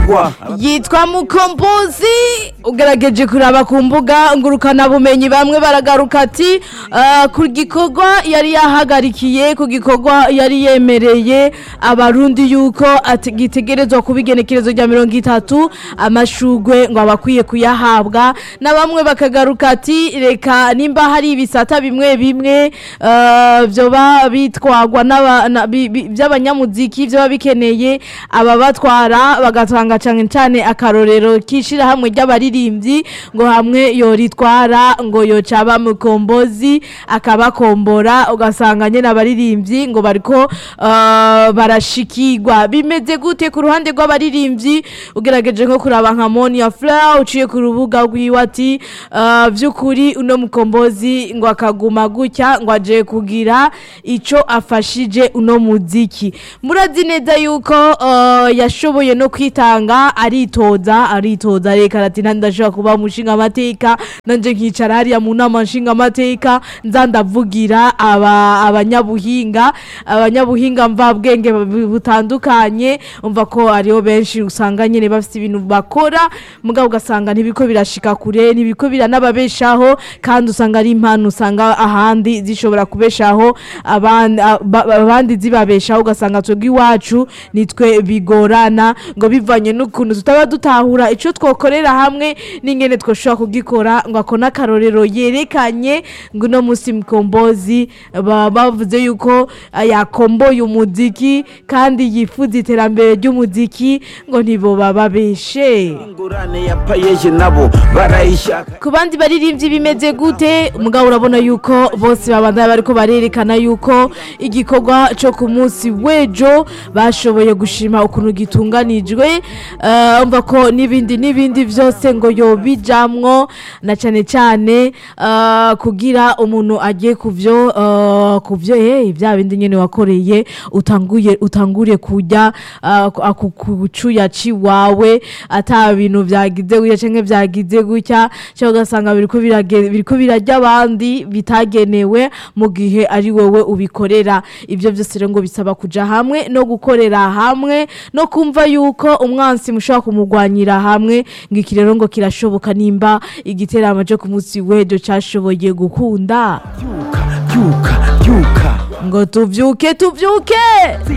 baragwa yitwa mukombozi ugerageje kuraba ku mbuga ngurukanabumenyi bamwe baragaruka ati "Ah, ku gikorwa yari yahagarikiye ku gikorwa yari yemereye abarundi yuko ati- gitegerezwa kuba igenekerezo rya mirongo itatu amashugwe ngo abakwiye kuyahabwa na bamwe bakagaruka ati reka nimba hari ibisata bimwe bimwe ah, vyoba bitwagwa n'aba- na- bi- bi- by'abanyamuziki vyoba bikeneye ababatwara bagatanga cane cane akarorero k'ishirahamwe ry'abaririmbyi ngo hamwe yoritwara ngo yocaba mukombozi akabakombora ugasanga nyene abaririmbyi ngo bariko ah, barashikirwa bimeze gute ku ruhande rw'abaririmbyi ugerageje nko kuraba nka Monia Flower uciye ku rubuga rwiwe ati ah, vy'ukuri uno mukombozi ngo akaguma gutya ngo aje kugira ico afashije uno muziki murazi neza yuko ah, yashoboye no kwitanga aritoza aritoza reka ati ndashobora kuba umushinga amateka nanje nkicara hariya mu nama nshinga amateka nza ndavugira aba abanyabuhinga abanyabuhinga mvabwenge bu- butandukanye umva ko ariho benshi usanga nyene bafite ibintu bakora mugabo ugasanga ntibiko birashika kure ntibiko biranababeshaho kandi usanga ari impano usanga ahandi zishobora kubeshaho abandi aba- abandi zibabeshaho ugasanga twebwe iwacu nitwe bigorana ngo bivanye n'ukuntu tutaba dutahura ico twokorera hamwe n'ingene twoshobora kugikora ngo ako n'akarorero yerekanye ngo uno musi mukombozi baba bavuze yuko ah, yakomboye umuziki kandi yifuza iterambere ry'umuziki ngo ntiboba babeshe ingurane ya payeje nabo barayishaka ku bandi baririmbyi bimeze gute mugabo urabona yuko bose babandanya bariko barerekana yuko igikorwa cyo ku munsi w'ejo bashoboye gushima ukuntu gitunganijwe eh, umva ko n'ibindi n'ibindi byose ngo yobijamwo na cyane cyane eh, kugira umuntu agiye kuvyo eh, kuvyo eh bya bindi nyene wakoreye utanguye utangure kujya eh, ku- aku- ku cuya ciwawe ata bintu byagize gutya canke byagize gutya cyangwa ugasanga biriko birage- biriko birarya abandi bitagenewe mu gihe ari wowe ubikorera ibyo byose rero ngo bisaba kuja hamwe no gukorera hamwe no kumva yuko umwansi mushobora kumugwanyira hamwe ngo iki rero ngo kirashoboka nimba igiteramo cyo ku munsi w'ejo cashoboye gukunda byuka byuka byuka ngo tuvyuke tuvyuke